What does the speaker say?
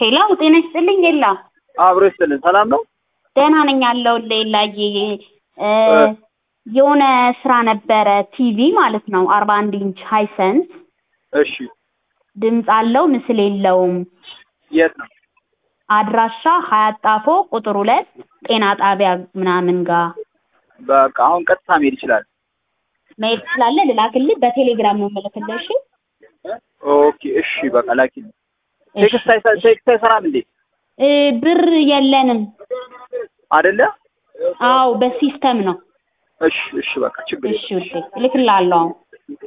ሄሎ ጤና ይስጥልኝ ኤላ። አብሮ ይስጥልን። ሰላም ነው? ደህና ነኝ አለሁልህ ኤላዬ። እ የሆነ ስራ ነበረ ቲቪ ማለት ነው አርባ አንድ ኢንች ሃይሰንስ እሺ። ድምፅ አለው ምስል የለውም። የት ነው? አድራሻ ሀያት ጣፎ ቁጥር ሁለት ጤና ጣቢያ ምናምን ጋር በቃ አሁን ቀጥታ መሄድ ይችላል። መሄድ ትችላለህ። ልላክልህ በቴሌግራም ነው የምልክልህ። እሺ ኦኬ እሺ። በቃ ላኪ። ቴክስት አይሰ- ቴክስት አይሰራም እንዴ? እ ብር የለንም። አይደለ? አዎ በሲስተም ነው። እሺ እሺ። በቃ ችግር እሺ ውዴ እልክልሃለሁ አሁን